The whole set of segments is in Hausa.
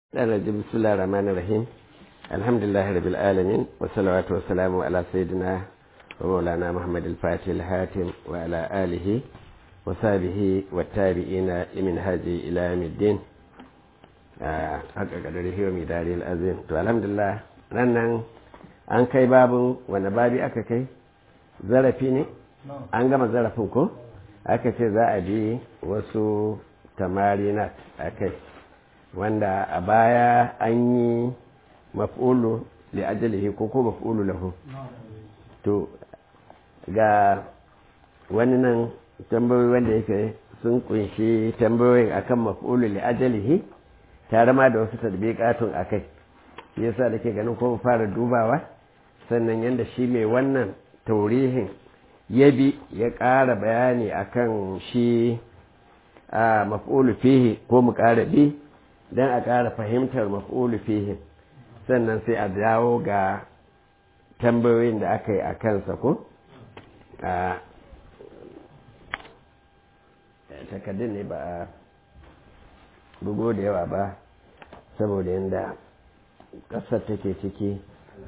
الرجيم بسم الله الرحمن الرحيم الحمد لله رب العالمين والصلاة والسلام على سيدنا ومولانا محمد الفاتح الحاتم وعلى آله وصحبه والتابعين من هذه إلى يوم الدين haka kadari hiyo mai dari al'azim to alhamdulillah nan nan an kai babin wanda babi aka kai zarafi ne an gama zarafin ko aka ce za a bi wasu tamarinat a kai wanda a baya an yi maf'ulu li ajalihi ko ko maf'ulu lahu to ga wani nan tambayoyi wanda yake sun kunshi tambayoyin akan maf'ulu li ajalihi tare ma da wasu tadbiqatun akai shi yasa nake ganin ko fara dubawa sannan yanda shi mai wannan taurihin ya bi ya ƙara bayani akan shi a maf'ulu fihi ko mu ƙara bi don a ƙara fahimtar maf'ulu fihi sannan sai a dawo ga tambayoyin da aka yi a kansa ko a takardun ne ba a bugo da yawa ba saboda yadda ƙasar take ciki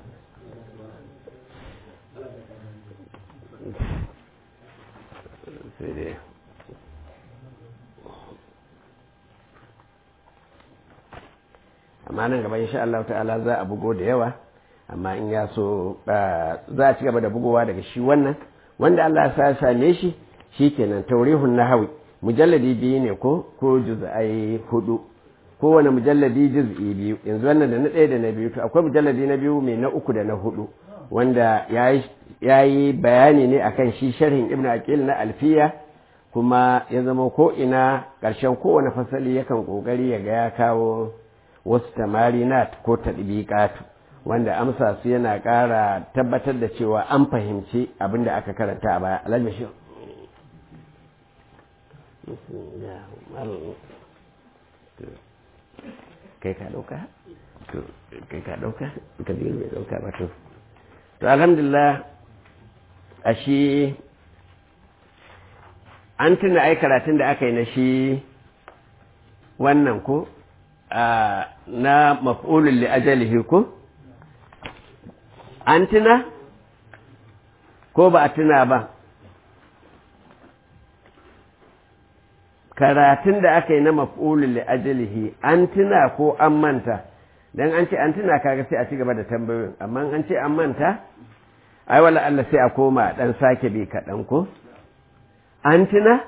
sai dai amma nan gaba insha Allah ta'ala za a bugo da yawa amma in ya so za a ci gaba da bugowa daga shi wannan wanda Allah ya same shi shikenan taurihun nahawi mujalladi biyu ne ko ko juz'ai hudu kowane mujalladi juz'i biyu yanzu wannan da na ɗaya da na biyu to akwai mujalladi na biyu mai na uku da na hudu wanda ya yi bayani ne akan shi sharhin ibn aqil na alfiya kuma ya zama ko ina ƙarshen kowane fasali yakan ƙoƙari ya ga ya kawo wasu tamarinat ko tadbiqatu wanda amsa su yana ƙara tabbatar da cewa an fahimci abin da aka karanta a baya alhaji kai ka ɗauka kai ka ɗauka ka biyu mai ɗauka ba to to alhamdulillah a shi an tuna ai karatun da aka yi na shi wannan ko na maf'ulun li ajalihi ko an tuna ko ba a tuna ba karatun da aka yi na maf'ulun li ajalihi an tuna ko an manta dan an ce an tuna kaga sai a ci gaba da tambayoyin amma an ce an manta ai wala Allah sai a koma dan sake bi kaɗan ko an tuna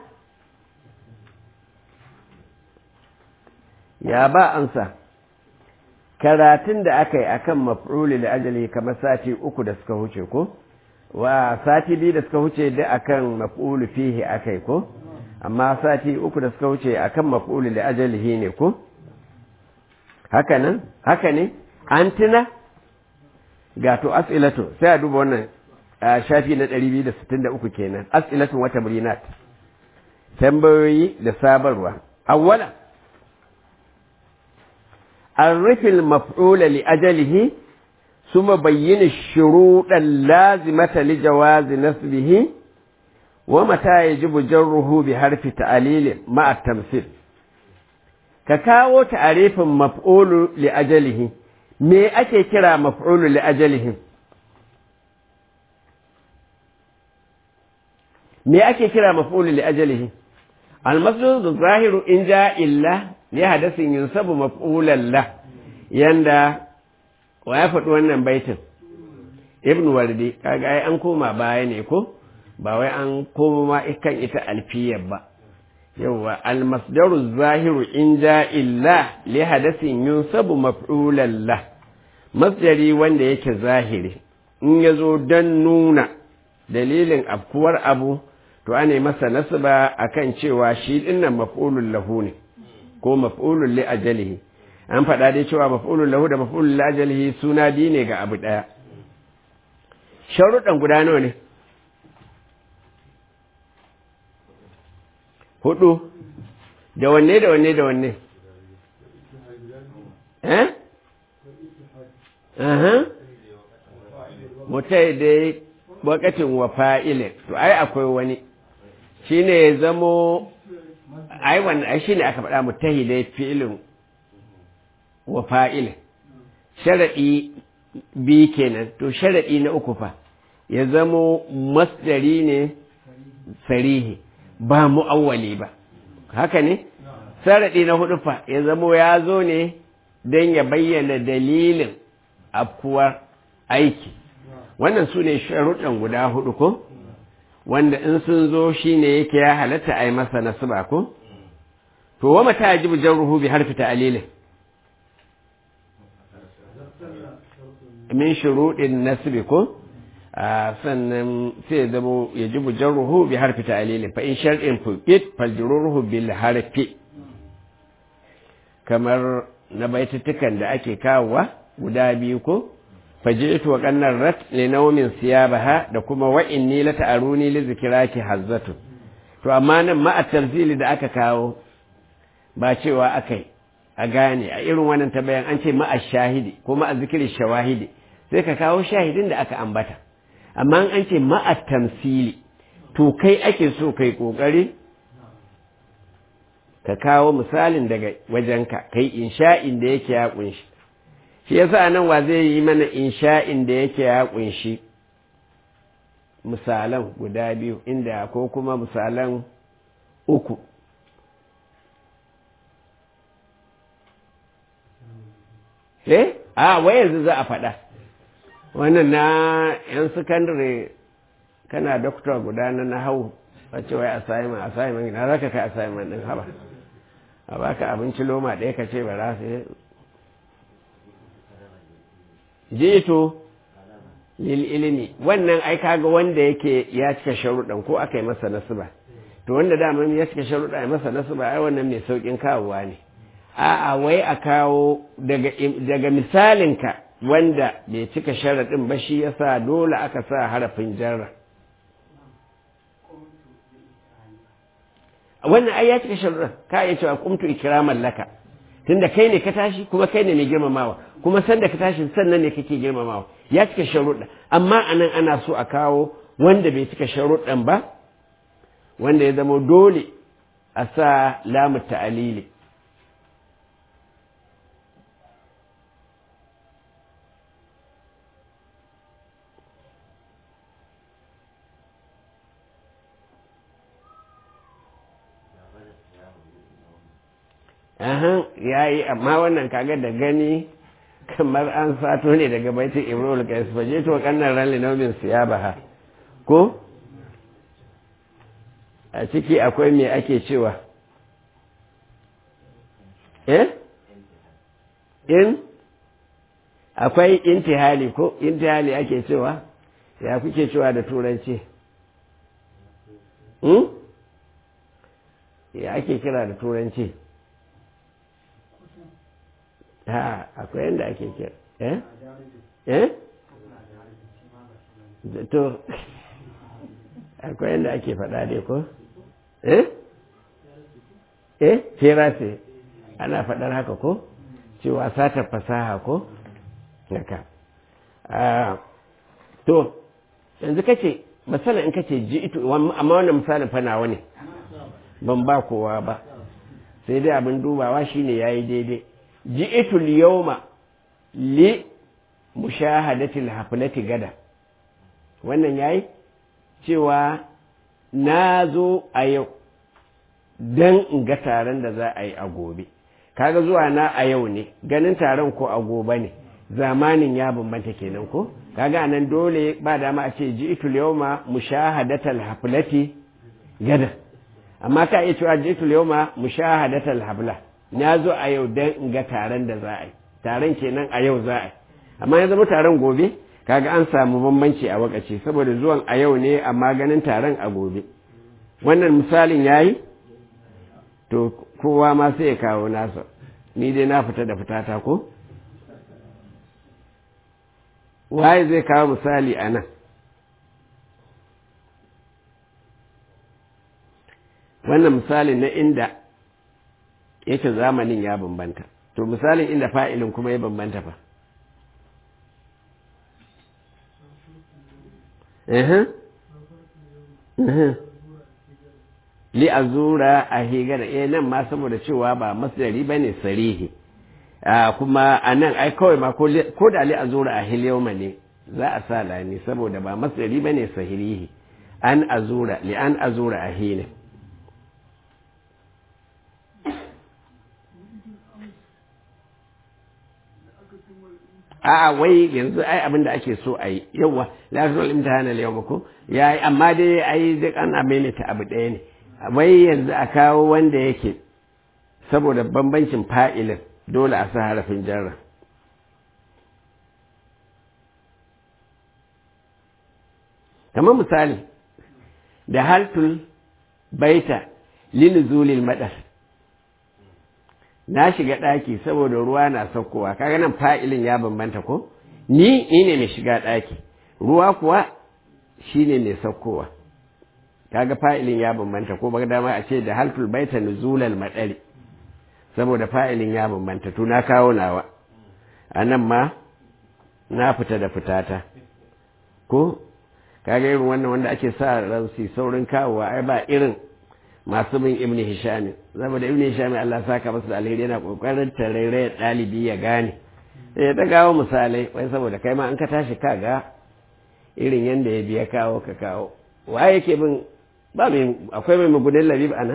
ya ba amsa karatun da aka yi akan maf'uli da ajali kamar sati uku da suka huce ko wa sati biyu da suka huce da akan maf'ulu fihi akai ko amma sati uku da suka huce akan maf'uli da ajalihi ne ko haka nan haka ne an tuna ga to as'ilatu sai a duba wannan shafi na 263 kenan as'ilatu wata murinat tambayoyi da sabarwa awwalan عرف المفعول لأجله ثم بين الشروط اللازمة لجواز نسبه ومتى يجب جره بحرف تعليل مع التمثيل كاكاو تعريف مفعول لأجله me ake kira maf'ulu li ajalihim me ake kira maf'ulu li ajalihim al-masdar zahiru in ja illa li hadasin yunsabu maf'ulan la yanda wa ya faɗi wannan baitin ibn wardi kaga ai an koma baya ne ko ba wai an koma ma ikan ita alfiyar ba yawa almasdaru zahiru in ja illa li hadasin yunsabu maf'ulan la masdari wanda yake zahiri in yazo dan nuna dalilin afkuwar abu to ane masa nasaba akan cewa shi dinnan maf'ulun lahu ne ko maf'ulun li ajalihi an faɗa dai cewa maf'ulun lahu da maf'ulun li ajalihi suna biyu ne ga abu ɗaya sharuɗan guda nawa ne hudu da wanne da wanne da wanne eh aha mutai dai wakatin wa fa'ilin to ai akwai wani shine ya zamo ai wannan ai shine aka faɗa mutahidai fi'ilin wa fa'il sharaɗi bi kenan to sharaɗi na uku fa ya zamo masdari ne sarihi ba mu'awwali ba haka ne sharaɗi na hudu fa ya zamo ya zo ne don ya bayyana dalilin afkuwar aiki wannan su ne sharuɗan guda hudu ko wanda in sun zo shi ne yake ya halatta a yi masa nasuba ko to wa mata ya jibu jarruhu bi harfi ta'alilin min shuruɗin nasbi ko sannan sai zama ya jibu jarruhu bi harfi ta'alilin fa in shar'in fuqit fajruruhu bil harfi kamar na baitutukan da ake kawowa guda biyu ko faji'tu wa qannar rat li nawmin siyabaha da kuma wa inni la ta'aruni li zikraki hazzatu to amma nan ma at-tarzili da aka kawo ba cewa akai a gane a irin wannan tabayan an ce ma shahidi ko ma zikri shawahidi sai ka kawo shahidin da aka ambata amma an ce ma at-tamsili to kai ake so kai kokari ka kawo misalin daga wajenka kai insha'in da yake ya kunshi shi yasa nan wa zai yi mana insha'in da yake ya kunshi misalan guda biyu inda ko kuma misalan uku eh a wai yanzu za a faɗa wannan na 'yan sakandare kana doktor guda na na hau a ce wai assignment assignment na za ka kai assignment ɗin haba a baka abinci loma ɗaya ka ce ba za su yi jito lil ilimi wannan ai kaga wanda yake ya cika sharuɗan ko aka yi masa nasuba to wanda daman ya cika sharuɗa ya masa nasuba ai wannan mai sauƙin kawowa ne a'a wai a kawo daga daga misalinka wanda bai cika sharaɗin ba shi yasa dole aka sa harafin jarra wannan ai ya cika sharuɗan ka iya cewa kumtu ikraman laka tunda kai ne ka tashi kuma kai ne mai girmamawa kuma sanda ka tashi sannan ne kake girmamawa ya cika sharuɗa amma anan ana so a kawo wanda bai cika sharuɗan ba wanda ya zama dole a sa lamu ta'alili Ahan ya yi amma wannan kaga da gani kamar an sato ne daga baitin ibrahim kais faje to kannan ran linomin siya baha ko a ciki akwai me ake cewa eh in akwai intihali ko intihali ake cewa ya kuke cewa da turanci hmm? ya ake kira da turanci ha akwai yadda ake kira eh eh to akwai yadda ake faɗa dai ko eh eh firase ana faɗar haka ko cewa satar fasaha ko haka to yanzu kace misali in kace ji ito amma wannan misalin fa nawa ne ban ba kowa ba sai dai abin dubawa shine yayi daidai ji'itu al-yawma li mushahadati al-haflati gada wannan yayi cewa na zo a yau dan in ga taron da za a yi a gobe kaga zuwa na a yau ne ganin taron ko a gobe ne zamanin ya bambanta kenan ko kaga nan dole ba dama a ce ji'itu al-yawma mushahadati al-haflati gada amma ka iya cewa ji'itu al-yawma mushahadati al-hafla na zo a yau don in ga taron da za a yi taron kenan a yau za a yi amma ya zama taron gobe kaga an samu bambanci a wakaci saboda zuwan a yau ne amma ganin taron a gobe wannan misalin ya yi to kowa ma sai ya kawo nasa ni dai na fita da fitata ko waye zai kawo misali a nan wannan misali na inda yake zamanin ya bambanta to misalin inda fa'ilin kuma ya bambanta fa li azura a higara eh nan ma saboda cewa ba masdari bane sarihi kuma a nan ai kawai ma ko da li azura a hilyoma ne za a sa lani saboda ba masdari ba ne sahirihi an azura li an azura a hine a wai yanzu ai abin da ake so a yi yauwa lafiyar imtihanar yau ko ya yi amma dai ai duk ana maimaita abu ɗaya ne wai yanzu a kawo wanda yake saboda bambancin fa'ilin dole a sa harafin jarra kamar misali da haltul baita linuzulil madar na shiga ɗaki saboda ruwa na saukowa kaga nan fa'ilin ya bambanta ko ni ni ne mai shiga ɗaki ruwa kuwa shine mai saukowa kaga fa'ilin ya bambanta ko baka dama a ce da haltul baita nuzulal madari saboda fa'ilin ya bambanta to na kawo nawa a nan ma na fita da fitata ko kaga irin wannan wanda ake sa ransi saurin kawowa ai ba irin masu bin ibn hisham saboda ibn hisham Allah saka masa da alheri yana kokarin tarere dalibi ya gane sai ya ta gawo misalai wai saboda kai ma an ka tashi kaga irin yanda ya biya kawo ka kawo waye yake bin ba mai akwai mai mugunin labib ana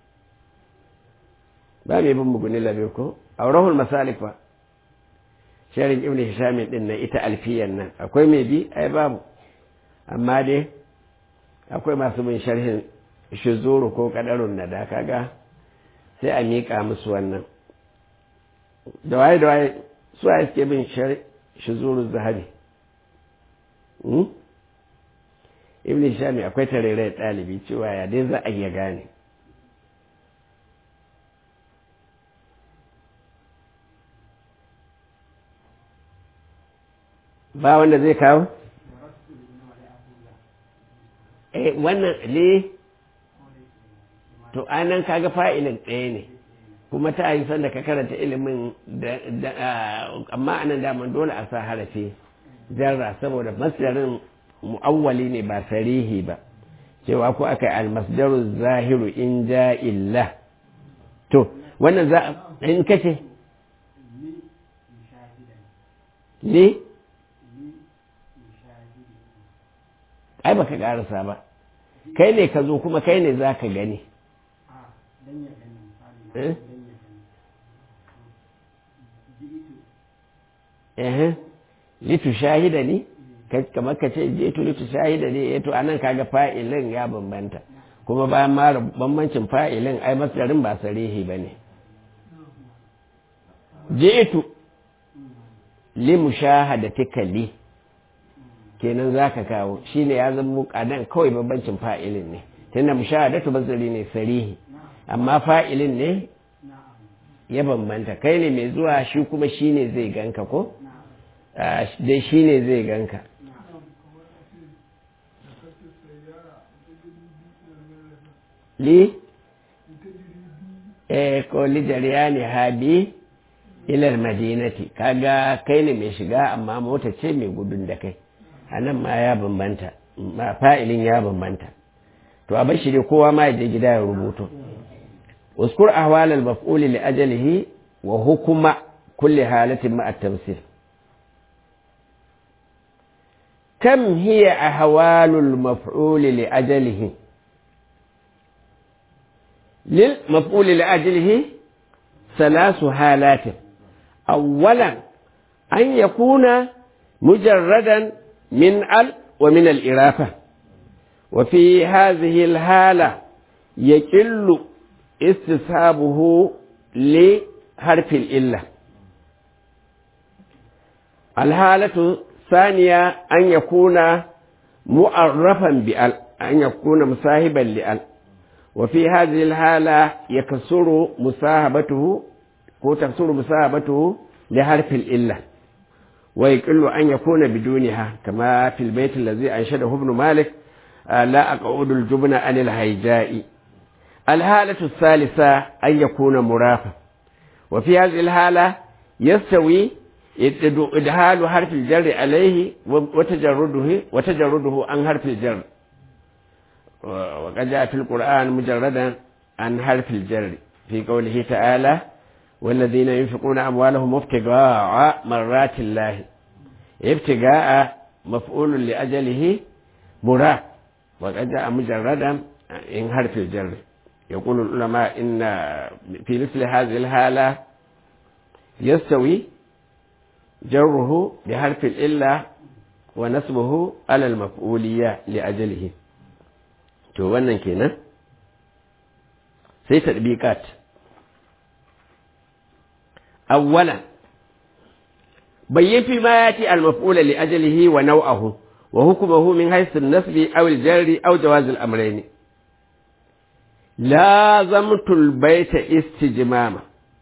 ba mai bin mugunin labib ko aurahul masalik fa sharin ibn hisham din nan ita alfiyan nan akwai mai bi ai babu amma dai akwai masu bin sharhin shizuru ko kadarun na da kaga sai a miƙa musu wannan da waye da waye su a suke bin shizuru zahabi ibn shami akwai tarere ɗalibi cewa ya dai za a iya gane ba wanda zai kawo eh wannan ne to anan kaga fa'ilin ɗaya ne kuma ta yi sanda ka karanta ilimin da amma anan daman dole a sa harafi jarra saboda masdarin mu'awwali ne ba sarihi ba cewa ko aka yi almasdaru zahiru in ja illa to wannan za in kace li ai baka karasa ba kai ne ka zo kuma kai ne za ka gani litu shahida ne kamar ka ce je tu litu shahida ne to anan kaga fa'ilin ya bambanta kuma bayan mara bambancin fa'ilin ai masdarin ba sarihi ba ne ji'tu li mushahadatika li kenan zaka kawo shine ya zama muqadan kawai bambancin fa'ilin ne tunda mushahadatu basari ne sarihi amma fa'ilin ne ya bambanta kai ne mai zuwa shi kuma shine zai ganka ko dai shine zai ganka li eh ko li jariyani habi ilal madinati kaga kai ne mai shiga amma mota ce mai gudun da kai a nan ma ya bambanta ma fa'ilin ya bambanta to a bashi dai kowa ma je gida ya rubuto uskur ahwal al maf'ul li ajalihi wa hukuma kulli halatin ma at tamsil kam hiya ahwal al maf'ul li ajalihi lil maf'ul li ajalihi ثلاث حالات أولا أن يكون مجردا من ال ومن الإرافة وفي هذه الحالة يقل استصحابه لحرف الإلة الحالة الثانية أن يكون مؤرفا بأل أن يكون مصاحبا لأل وفي هذه الحالة يكسر مصاحبته وتكسر مصاحبته لحرف الإلة ويقل أن يكون بدونها كما في البيت الذي أنشده ابن مالك لا أقعد الجبن عن الهيجاء الحالة الثالثة أن يكون مرافا وفي هذه الحالة يستوي إدخال حرف الجر عليه وتجرده وتجرده عن حرف الجر وقد جاء في القرآن مجردا عن حرف الجر في قوله تعالى والذين ينفقون أموالهم ابتغاء مرات الله ابتغاء مفعول لأجله مراد وقد جاء مجردا إن حرف الجر يقول العلماء إن في مثل هذه الحالة يستوي جره بحرف الإلا ونسبه على المفعولية لأجله to wannan kenan sai tadbiqat awwalan bayyin fi ma yati al-maf'ula li ajlihi wa naw'ahu wa hukmuhu min haythu an-nasbi aw al-jarri aw jawaz al-amrayn lazamtu al-bayta istijmama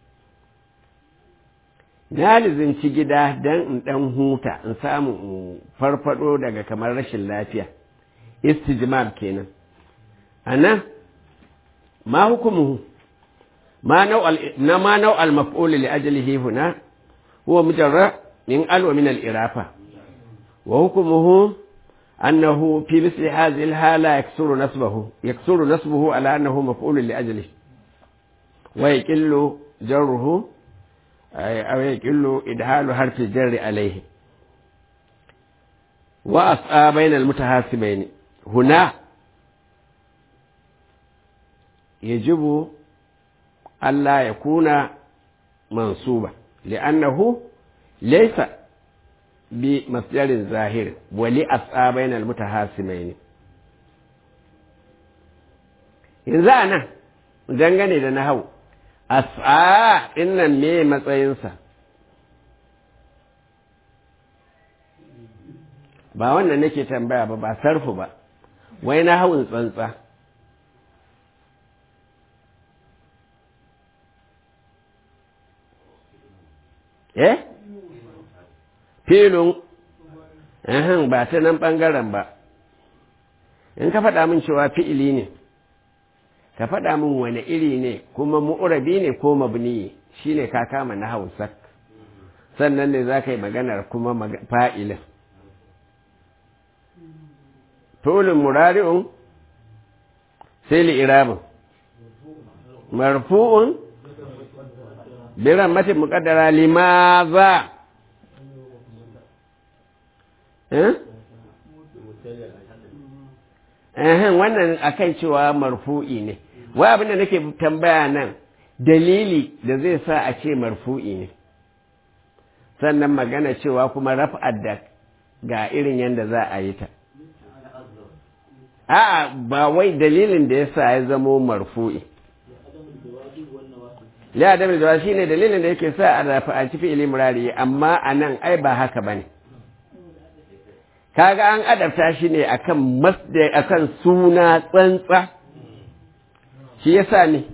na lizinci gida dan in dan huta in samu in farfado daga kamar rashin lafiya istijmam kenan أنا ما حكمه ما نوع ما نوع المفعول لأجله هنا هو مجرد من ال ومن الإرافة وحكمه أنه في مثل هذه الحالة يكسر نسبه يكسر نسبه على أنه مفعول لأجله ويقل جره أو يقل إدخال حرف الجر عليه وأسعى بين المتهاسمين هنا يجب ألا يكون منصوبا لأنه ليس بمصدر ظاهر ولأسعى بين المتهاسمين yanzu a nan dangane da na hau as'a innan me matsayinsa ba wannan nake tambaya ba ba sarfu ba wai na hau tsantsa eh filin ehem ba ta nan ɓangaren ba in ka faɗa min cewa fi'ili ne ka faɗa min wani iri ne kuma mu'urabi ne ko mabni shi ne ka kama na hausak sannan ne za ka yi maganar kuma fa'ilin fi'ilin murari'un sai li'irabin marfu'un biran matin muƙaddara limaza Ehem, wannan akan cewa marfu'i ne, wai abin da nake tambaya nan dalili da zai sa a ce marfu'i ne, sannan magana cewa kuma raf'ad da ga irin yadda za a yi ta. A'a, ba wai dalilin da ya sa ya zamo marfu'i. Ya da da shi ne dalilin da yake sa a rafa'anci fi'ili murari, amma a nan ai ba haka ba ne. kaga an adabta shi ne akan masdar akan suna tsantsa shi yasa ne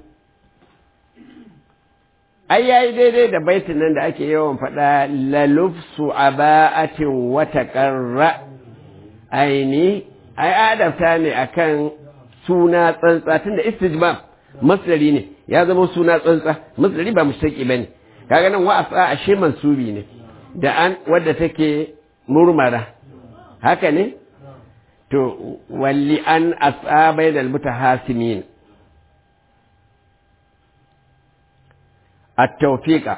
ai yayi daidai da baitin nan da ake yawan faɗa lalufsu aba'atin wata ƙarra aini ai adabta ne akan suna tsantsa tunda istijmam masdari ne ya zama suna tsantsa masdari ba mushtaqi bane kaga nan wa'asa ashe mansubi ne da an wadda take murmara haka ne? To, walli an asabai da mutahasimin at-tawfiqa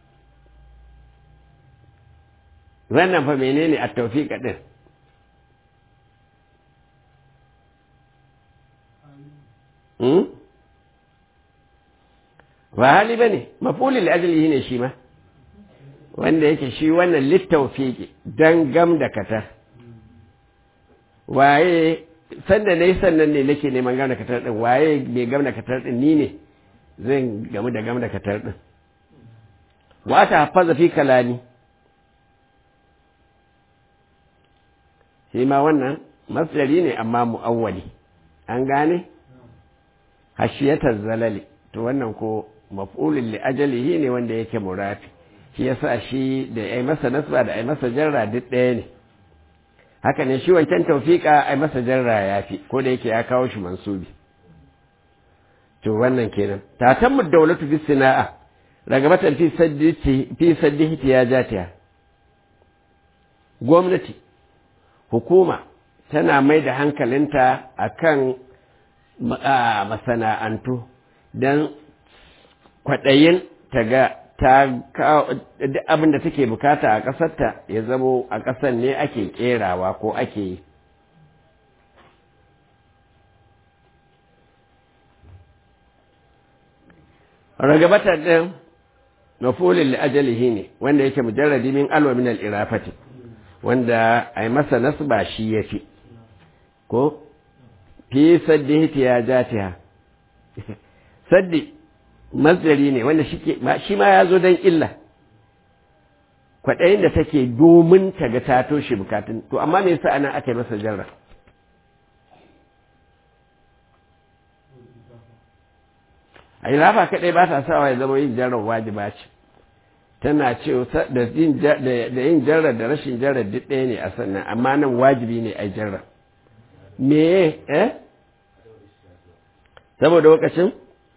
wannan fa menene at-tawfiqa din hmm? ba hali ba ne mafulil ajalihi ne shi ma wanda yake shi wannan littaufiƙi don gam da katar waye sanda na yi sannan ne nake neman gam da katar ɗin waye mai gam da katar ɗin ni ne zan gamu da gam da katar ɗin wata hafaza fi kalani shi ma wannan masdari ne amma mu'awwali an gane hashiyatar zalali to wannan ko maf'ulin li ajalihi ne wanda yake murafi shi yasa shi da ai masa nasba da ai masa jarra duk ɗaya ne haka ne shi wancan tawfiqa ai masa jarra yafi ko da yake ya kawo shi mansubi to wannan kenan tatammu dawlatu bis sina'a ragabatan fi sadditi fi saddihiti ya jatiya gwamnati hukuma tana mai da hankalinta akan masana'antu don kwaɗayin ta ga ta abin da take bukata a ƙasarta ya zamo a ƙasar ne ake ƙerawa ko ake yi ragabatar ɗin mafulin li'ajalihi ne wanda yake mujarradi min alwa min al'irafati wanda a yi masa nasba shi ya fi ko fi saddi ya jatiha saddi mazari ne wanda shi ma ya zo don illa kwaɗayin da take domin ta ga ta toshe bukatun to amma me yasa ana aka yi masa jarra a yi rafa kaɗai ba ta sawa ya zama yin jarrar wajiba ce tana ce da yin jarrar da rashin jarrar duk ɗaya ne a sannan amma nan wajibi ne a jarrar me eh saboda lokacin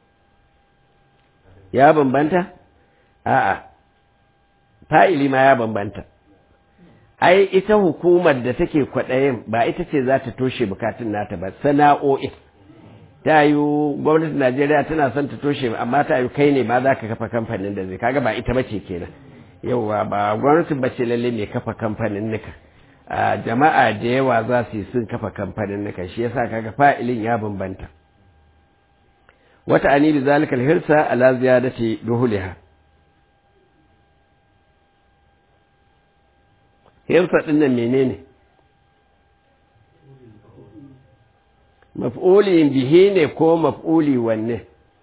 ya bambanta a'a fa'ili ma ya bambanta ai ita hukumar da take kwaɗayin ba ita ce za ta toshe bukatun nata ba sana'o'in ta yi gwamnatin najeriya tana son ta toshe amma ta yi kai ne ma za ka kafa kamfanin da zai kaga ba ita bace kenan yauwa ba gwamnatin bace lalle mai kafa kamfanin nika jama'a da yawa za su yi sun kafa kamfanin nika shi yasa kaga fa'ilin ya bambanta wata ani bi zalika alhirsa ala ziyadati duhuliha hirsa din nan menene maf'uli bihi ne ko maf'uli wanne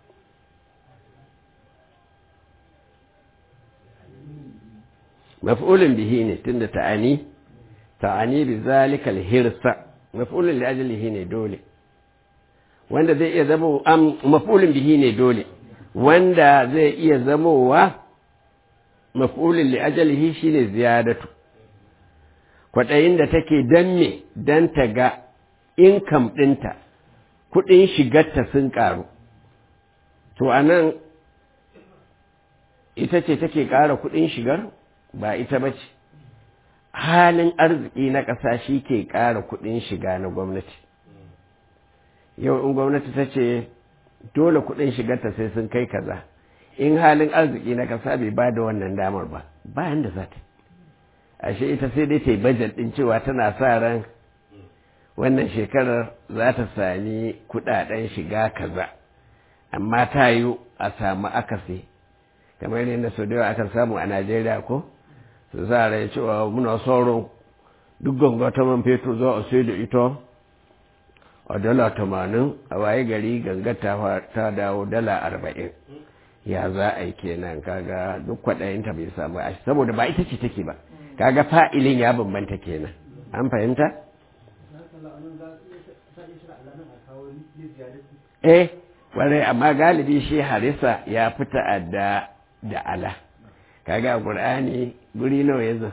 maf'ulin bihi ne tunda ta'ani ta'ani bi zalika alhirsa maf'ulin li ajlihi ne dole wanda zai iya zama am maf'ulin bihi ne dole wanda zai iya zamowa maf'ulin li ajlihi shine ziyadatu kwaɗayin da take dan me dan ta ga income ɗinta kuɗin shigarta sun ƙaru to a nan ita ce take ƙara kuɗin shigar ba ita ba ce halin arziki na ƙasa shi ke ƙara kuɗin shiga na gwamnati yau in gwamnati ta ce dole kuɗin shigarta sai sun kai kaza in halin arziki na ƙasa bai ba da wannan damar ba bayan da za ta ashe ita sai dai ta yi bajet ɗin cewa tana sa ran wannan shekarar za ta sami kudaden shiga kaza amma ta yi a samu akasi kamar yadda sau da yawa akan samu a najeriya ko su za a cewa muna sauran duk ganga ta man fetur za a sai da ita a dala tamanin a waye gari ganga ta dawo dala arba'in ya za a yi kenan kaga duk kwaɗayinta bai samu a saboda ba ita ce take ba kaga fa'ilin ya bambanta kenan an fahimta? eh kwarai amma galibi shi harisa ya fi ta'adda da ala kaga qur'ani guri nawa yazo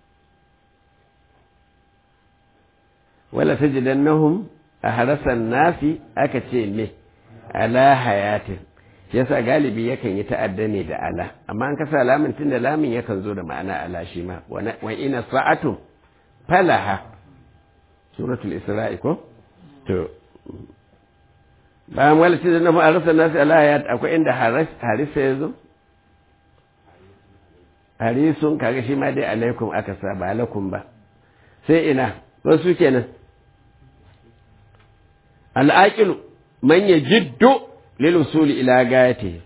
wala tajidannahum ahrasan nasi aka ce me ala hayatin yasa galibi yakan yi ta'adda ne da ala amma an kasa lamin tunda lamin yakan zo da ma'ana ala shi ma wa ina sa'atu falaha suratul isra'i ko to bayan wala ce da ma'arasa nasu alayat akwai inda harisa ya zo harisun kaga shi ma dai alaikum aka sa ba alaikum ba sai ina wasu kenan al'aqilu man yajiddu lil usuli ila gayati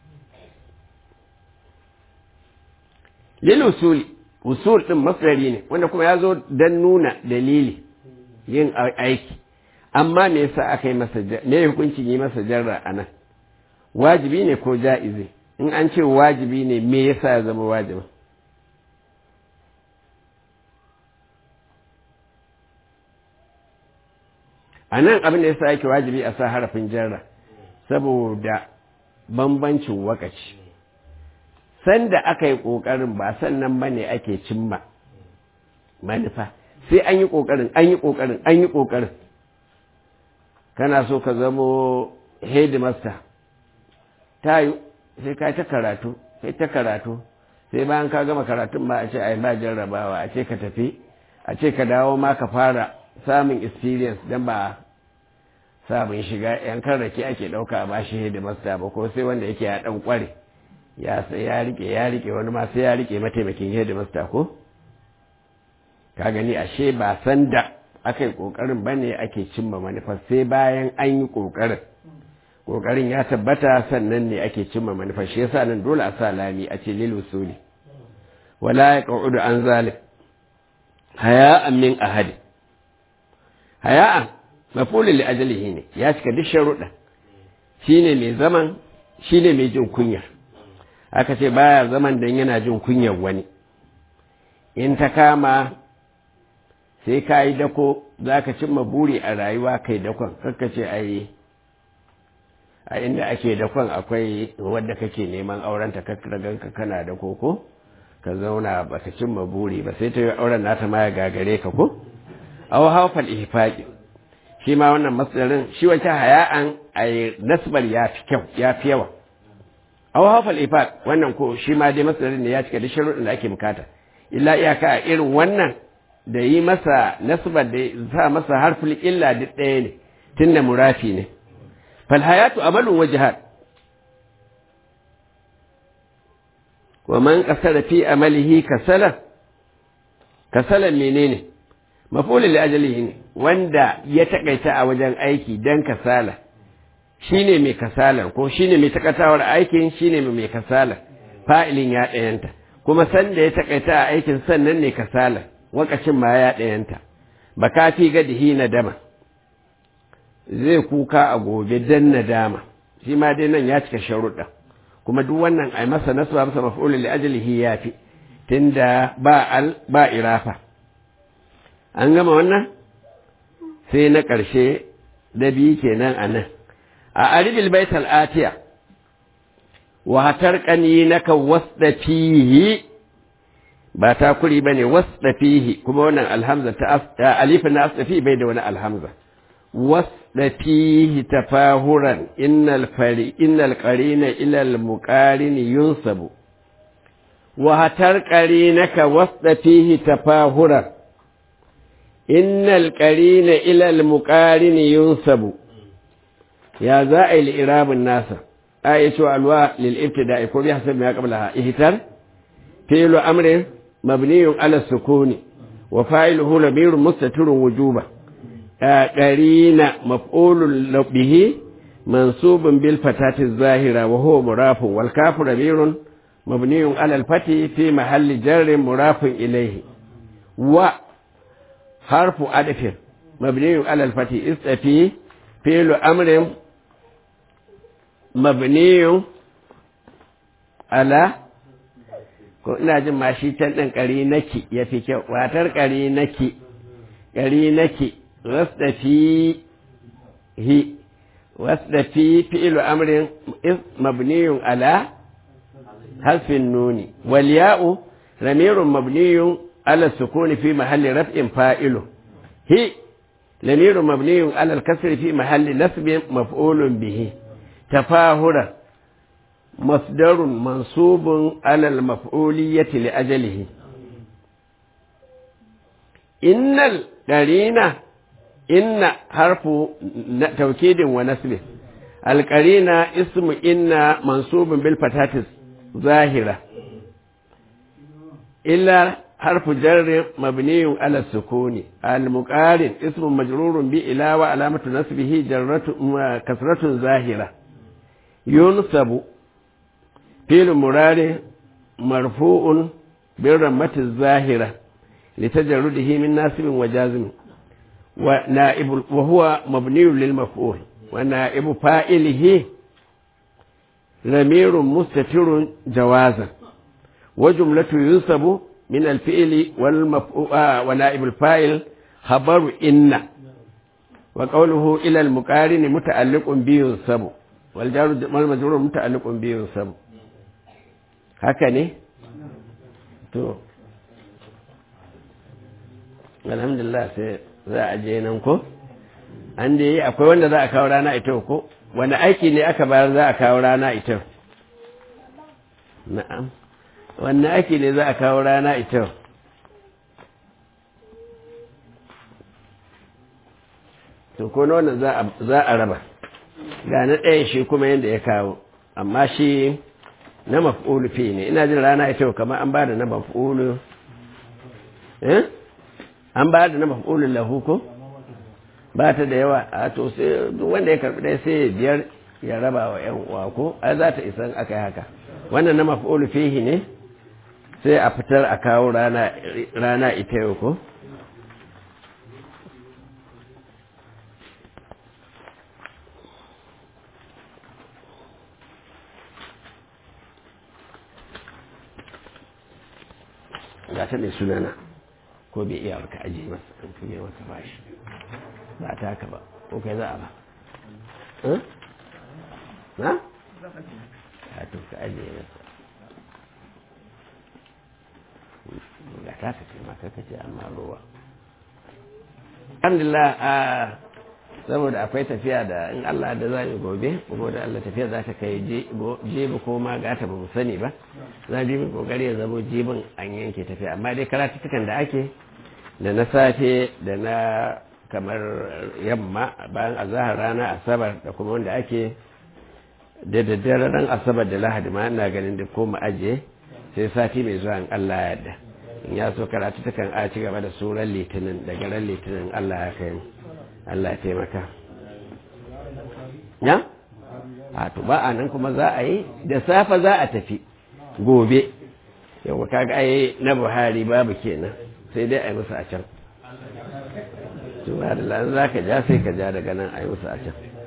lil usuli usul din masdari ne wanda kuma ya zo dan nuna dalili yin aiki amma me yasa aka yi masa me hukuncin yi masa jarra anan wajibi ne ko ja'izi in an ce wajibi ne me yasa ya zama wajibi a nan abin da yasa yake wajibi a sa harafin jarra saboda bambancin wakaci sanda aka yi ƙoƙarin ba sannan ba ne ake cimma manufa sai an yi ƙoƙarin an yi ƙoƙarin an yi ƙoƙarin kana so ka zamo headmaster ta yi sai ka ta karatu sai ta karatu sai bayan ka gama karatun ma a ce ai ba jarrabawa a ce ka tafi a ce ka dawo ma ka fara samun experience don ba samun shiga yan rake ake ɗauka a bashi headmaster ba ko sai wanda yake ya ɗan ƙware ya sai ya rike ya rike wani ma sai ya rike mataimakin headmaster ko ka gani ashe ba san da aka yi kokarin bane ake cimma manufa sai bayan an yi kokarin kokarin ya tabbata sannan ne ake cimma manufa shi yasa nan dole a sa lami a ce lil usuli wala yaqudu an zalim haya'an min ahadi haya'an mafulun li ajalihi ne ya cika duk sharuɗa shine mai zaman shine mai jin kunya aka ce baya zaman dan yana jin kunyar wani in ta kama sai ka yi dako za ka cimma buri a rayuwa kai dakon kakka ce ai a inda ake dakon akwai wadda kake neman aurenta kakka ganka kana da koko ka zauna ba ka cimma buri ba sai ta yi auren nata ma ya gagare ka ko aw hawfal ihfaqi shi ma wannan masdarin shi wace haya'an ay nasbar ya fi kyau ya fi yawa aw hawfal ihfaq wannan ko shi ma dai masdarin ne ya cika da sharuɗin da ake bukata illa iyaka a irin wannan da yi masa nasbar da sa masa harful illa duk ɗaya ne tunda murafi ne fal hayatu amalun wa jihad wa man qasara fi amalihi kasala kasala menene mafulin ajalihi ne wanda ya takaita a wajen aiki dan kasala shine mai kasalar ko shine mai takatawar aikin shine mai kasalar fa'ilin ya ɗayanta kuma sanda ya takaita a aikin sannan ne kasalar wakacin ma ya ɗayanta ba ka fi gadihi na dama zai kuka a gobe dan nadama shi ma dai nan ya cika sharuɗa kuma duk wannan ai masa nasu ba masa maf'ulun li ajlihi yafi tunda ba al ba irafa an gama wannan sai na ƙarshe da biyu kenan a nan a aribil baital atiya wa hatar ƙani naka wasda fihi ba ta kuri ba ne wasda fihi kuma wannan alhamza ta alifin na asda fihi bai da wani alhamza wasda fihi tafahuran innal fari innal qarina ila al muqarin yunsabu wa hatar qarinaka wasda fihi tafahuran innal qarina ila al muqarin yunsabu ya za a yi li'irabin nasa a yi cewa alwa lil'ibtida'i ko bi hasab ma qablaha ihtar fi'lu amrin mabniyun ala sukuni wa fa'iluhu lamirun mustatirun wujuba qarina maf'ulun bihi mansubun bil fatati zahira wa huwa murafun wal kafu lamirun mabniyun ala al fati fi mahalli jarrin murafun ilayhi wa harfu adfin mabniyun ala al fati istafi fi'lu amrin mabniyu ala ko ina jin ma shi can ɗin ƙari naki ya fi kyau watar ƙari naki ƙari naki wasda fi hi wasda fi fi'ilu amrin mabniyun ala hasfin nuni wal ya'u ramirun mabniyun ala sukuni fi mahalli raf'in fa'ilu hi lamirun mabniyun ala al-kasri fi mahalli nasbin maf'ulun bihi تفاهرا مصدر منصوب على المفعولية لأجله إن القرينة إن حرف توكيد ونسب القرينة اسم إن منصوب بالفتاة ظاهرة إلا حرف جر مبني على السكون المقارن اسم مجرور بإلا وعلامة نسبه جرة كسرة ظاهرة ينصب فعل مراد مرفوع بالرمة الظاهرة لتجرده من ناسب وجازم ونائب وهو مبني للمفعول ونائب فاعله ضمير مستتر جوازا وجملة ينصب من الفعل والمفعول ونائب الفاعل خبر إن وقوله إلى المقارن متعلق بينصب والجار والمجرور متعلق بينصب هكذا to alhamdulillah sai za a je nan ko an da yi akwai wanda za a kawo rana ita ko wani aiki ne aka bayar za a kawo rana ita na'am wani aiki ne za a kawo rana ita to ko na wannan za a raba ga na ɗaya shi kuma yadda ya kawo amma shi na maf'ulu fi ne ina jin rana ita kamar an bada na maf'ulu eh an bada na maf'ulu lahu ko ba ta da yawa a to sai wanda ya karbi dai sai biyar ya raba wa yan uwa ko ai za ta isan akai haka wannan na maf'ulu fihi ne sai a fitar a kawo rana rana ita yau ko ga ta mai sunana ko bai iya ka ajiye masa an fiye masa bashi ba ta haka ba ko kai za a ba na? a to ka ajiye masa ga ta ka taimaka ka ce amma ruwa alhamdulillah a saboda akwai tafiya da in Allah da za yi gobe kuma da Allah tafiya za ta kai jebi ko ma gata ba mu sani ba za bi mu kokari ya zamo jibin an yanke tafiya amma dai karatutukan da ake da na safe da na kamar yamma bayan azahar rana asabar da kuma wanda ake da daddare ran asabar da lahadi ma ina ganin da ko mu ajiye sai sati mai zuwa in Allah ya yarda in ya so karatutukan a ci gaba da suran litinin daga ran litinin Allah ya kai mu Allah taimaka ya? a to ba a nan kuma za a yi da safa za a tafi gobe yau kaga ai na buhari babu kenan sai dai a yi musu a can to ba da za ka ja sai ka ja daga nan a yi musu a can